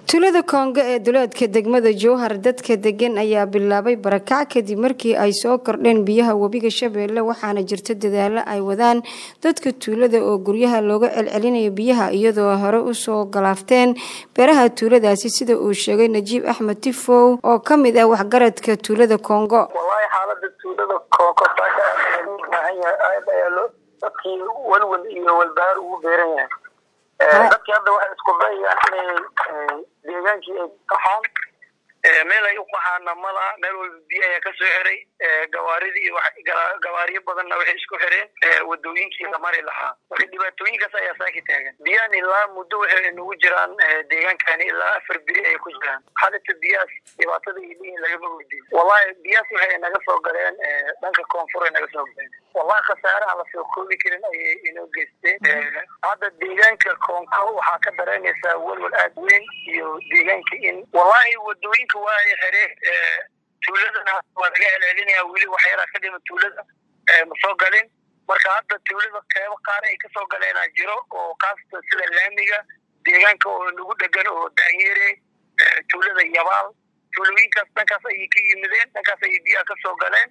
tuulada koongo ee duleedka degmada jowhar dadka degan ayaa bilaabay barakac kadib markii ay soo kordheen biyaha webiga shabeelle waxaana jirta dadaalo ay wadaan dadka tuulada oo guryaha looga celcelinayo biyaha iyadoo hore usoo galaafteen beeraha tuuladaasi sida uu sheegay najiib axmed tifow oo ka mid ah waxgaradka tuulada koongo wallaahi xaalada tuulada koongo saaka baahan yahay aad ayaa loo dadkii walwal iyo walbahaar ugu beeran yahay dadkii hadda waxay isku dayayaan inay deegaankii ay qaxaan meel ay u qaxaana malaha meel walba biyo ayaa kasoo xiray gawaaridii gawaariyo badanna waxay isku xireen wadooyinkii la mari lahaa marka dhibaatooyinkaas ayaa saaki taagan biyahan ilaa muddo waxay nagu jiraan deegaankani ilaa afar beri ayay ku jiraan xalita biyahaas dhibaatada iyo lihin lagama weydiin wallahi biyahaas waxay naga soo galeen dhanka koonfur ay naga soo galeen wallahi khasaaraha lasoo koobi karin ayay inoo geysteen hadda deegaanka koonko waxaa ka dareemaysaa welwal aad weyn iyo deegaanka in wallahi wadooyinka waa ay xireen tuuladana waa laga celcelinaya weli waxyaalaha ka dhima tuulada ma soo galin marka hadda tuulada qeybo qaar ay kasoo galeenaa jiro oo kaasata sida laamiga deegaanka oo nagu dhegan oo daanyere tuulada yabaal tuulooyinkaas dhankaas ayay ka yimideen dhankaas ayay biyaha kasoo galeen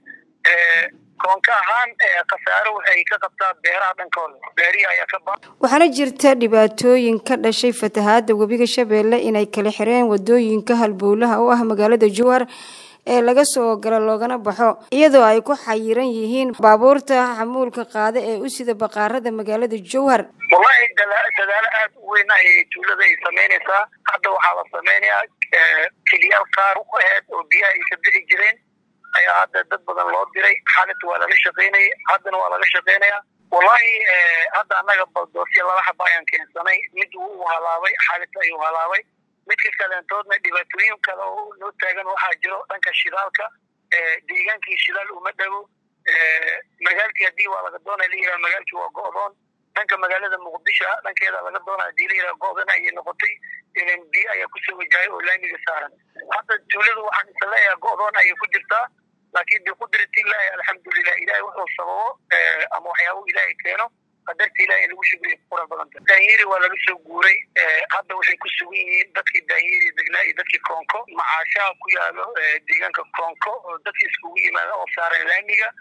koonka ahaan khasaaro waxay ka qabtaa beeraha dhankooda beerihi ayaa ka ba waxaana jirta dhibaatooyin ka dhashay fatahaada webiga shabeelle inay kala xireen wadooyinka halbowlaha oo ah magaalada jowhar ee laga soo galo loogana baxo iyadoo ay ku xayiran yihiin baabuurta xamuulka qaada ee u sida baqaarada magaalada jowhar wallahi dadaalo aad u weyn ayay tuulada ay samaynaysaa hadda waxaa la samaynayaa keliyaal qaar u aheed oo biyaha ay ka bixi jireen ayaa hadda dad badan loo diray xaalinta waa laga shaqaynayay haddana waa laga shaqaynayaa wallahi hadda annaga baldoosya laba xaba ayaan keensanay mid wuu halaabay xaalinta ayuu halaabay midka kaleentoodna dhibaatooyin kale oo noo taagan waxaa jiro dhanka shidaalka deegaankii shidaal uma dhago magaalkii haddii waa laga doonaya layidhaha magaalkii waa go'doon dhanka magaalada muqdisho dhankeeda laga doonaya hadii layidhaha go'dan ayay noqotay ilan biyo ayaa kusoo wajahay oo laamiga saaran hadda tuuladu waxaan isa leeyahay go'doon ayay ku jirtaa laakiin biqudratillahi alxamdulilah ilahay wuxuu sababo ama waxyaabo ilaahay keeno qadarta ilahay in lagu shugriya qura badanta daanyeri waa laga soo guuray hadda waxay ku sugan yihiin dadkii daanyeri degnaa iyo dadkii koonko macaashaha ku yaalo deegaanka koonko oo dadkii iskugu yimaada oo saaran laamiga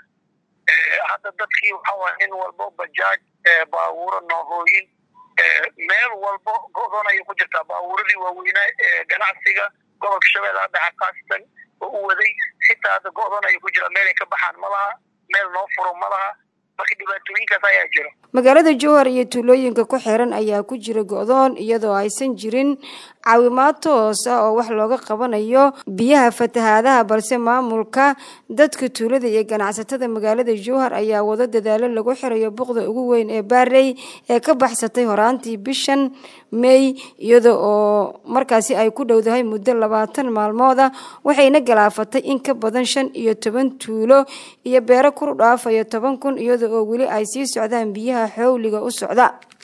hadda dadkii waxa waa nin walbo bajaaj baabuuro noohooyin meel walbo go'doon ayay ku jirtaa baabuuradii waaweynaa ganacsiga gobolka shabeellaha dhexe khaasatan oo u waday xitaa hadda go'doon ayay ku jiraa meel ay ka baxaan ma laha meel noo furo ma laha marka dhibaatooyinkaas ayaa jiro magaalada jowhar iyo tuulooyinka ku xiran ayaa ku jira go'doon iyadoo aysan jirin caawimaad toos ah oo wax looga qabanayo biyaha fatahaadaha balse maamulka dadka tuulada iyo ganacsatada magaalada jowhar ayaa wado dadaalo lagu xirayo buqda ugu weyn ee baarey ee ka baxsatay horaantii bishan may iyada oo markaasi ay ku dhowdahay muddo labaatan maalmood ah waxayna galaafatay in ka badan shan iyo toban tuulo iyo beero kuru dhaafayo toban kun iyada oo weli ay sii socdaan biyaha xowliga u socda